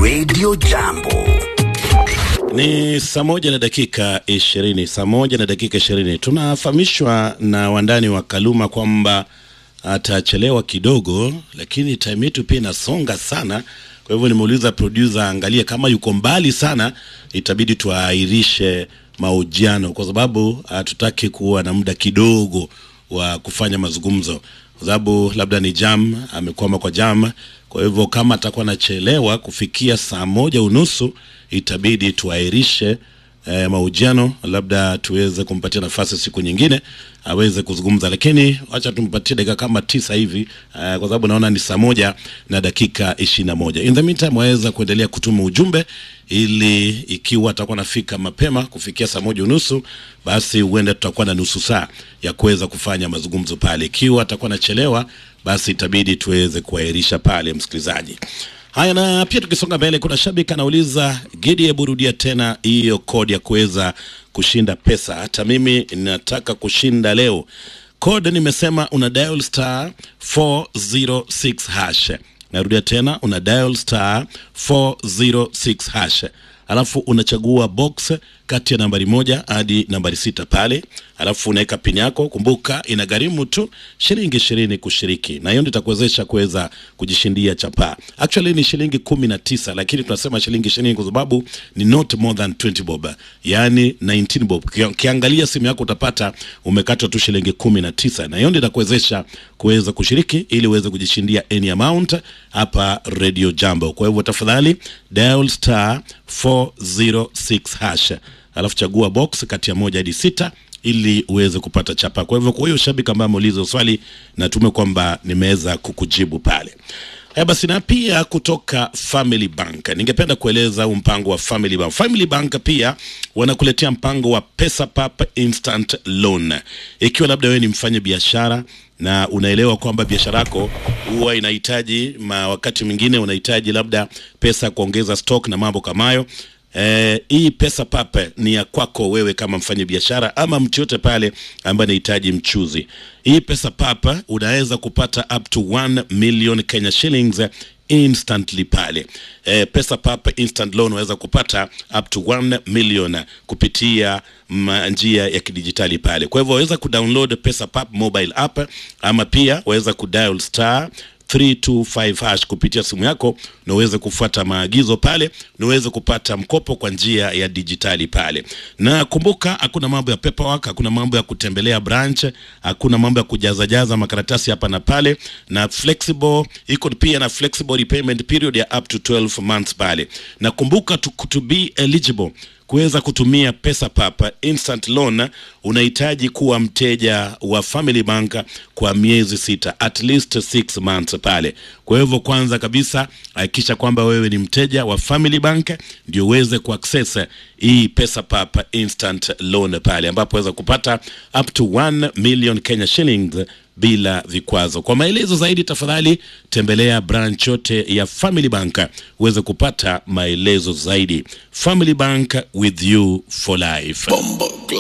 Radio Jambo. Ni saa moja na dakika ishirini, saa moja na dakika ishirini. Tunafahamishwa na wandani wa Kaluma kwamba atachelewa kidogo, lakini time yetu pia inasonga sana. Kwa hivyo nimeuliza producer angalie kama yuko mbali sana, itabidi tuahirishe mahojiano kwa sababu hatutaki kuwa na muda kidogo wa kufanya mazungumzo, kwa sababu labda ni jam, amekwama kwa jam. Kwa hivyo kama atakuwa anachelewa kufikia saa moja unusu itabidi tuahirishe eh, mahojiano, labda tuweze kumpatia nafasi siku nyingine aweze kuzungumza, lakini wacha tumpatie dakika kama tisa hivi eh, kwa sababu naona ni saa moja na dakika ishirini na moja. In the meantime waweza kuendelea kutuma ujumbe ili ikiwa atakuwa nafika mapema kufikia saa moja unusu, basi huenda tutakuwa na nusu saa ya kuweza kufanya mazungumzo pale. Ikiwa atakuwa nachelewa, basi itabidi tuweze kuahirisha pale, msikilizaji. Haya, na pia tukisonga mbele, kuna shabiki anauliza Gidi, hebu rudia tena hiyo kodi ya kuweza kushinda pesa. Hata mimi nataka kushinda leo. Code nimesema una dial star 406 hash. Narudia tena, una dial star 406 hash, alafu unachagua box kati ya nambari moja hadi nambari sita pale, alafu unaweka pin yako. Kumbuka inagharimu tu shilingi ishirini kushiriki, na hiyo ndio itakuwezesha kuweza kujishindia chapaa. Actually ni shilingi kumi na tisa, lakini tunasema shilingi ishirini kwa sababu ni not more than 20 bob, yani 19 bob. Uki- Ukiangalia simu yako utapata umekatwa tu shilingi kumi na tisa, na hiyo ndio itakuwezesha kuweza kushiriki ili uweze kujishindia any amount hapa Radio Jambo. Kwa hivyo tafadhali dial star 406 hash alafu chagua box kati ya moja hadi sita ili uweze kupata chapa. Kwa hivyo, kwa hiyo shabiki ambaye ameuliza swali, natume kwamba nimeweza kukujibu pale. Haya basi, na pia kutoka Family Bank ningependa kueleza huu mpango wa Family Bank. Family Bank pia wanakuletea mpango wa Pesa Pap Instant Loan. Ikiwa labda wewe ni mfanya biashara na unaelewa kwamba biashara yako huwa inahitaji ma wakati mwingine unahitaji labda pesa kuongeza stock na mambo kama hayo Eh, hii pesa pape ni ya kwako wewe kama mfanya biashara ama mtu yote pale ambaye anahitaji mchuzi. Hii pesa pape unaweza kupata up to 1 million Kenya shillings instantly pale. Eh, pesa pape instant loan unaweza kupata up to 1 million kupitia ma- njia ya kidijitali pale. Kwa hivyo waweza kudownload pesa pap mobile app ama pia waweza kudial star 325 hash kupitia simu yako na uweze kufuata maagizo pale na uweze kupata mkopo kwa njia ya dijitali pale. Na kumbuka, hakuna mambo ya paperwork, hakuna mambo ya kutembelea branch, hakuna mambo ya kujazajaza makaratasi hapa na pale, na flexible iko pia na flexible repayment period ya up to 12 months pale. Na kumbuka to, to be eligible kuweza kutumia pesa papa instant loan unahitaji kuwa mteja wa Family Bank kwa miezi sita, at least six months pale. Kwa hivyo kwanza kabisa hakikisha kwamba wewe ni mteja wa Family Bank ndio uweze kuaccess hii pesa papa instant loan pale, ambapo waweza kupata up to 1 million Kenya shillings bila vikwazo. Kwa maelezo zaidi, tafadhali tembelea branch yote ya Family Bank uweze kupata maelezo zaidi. Family Bank with you for life. Bombo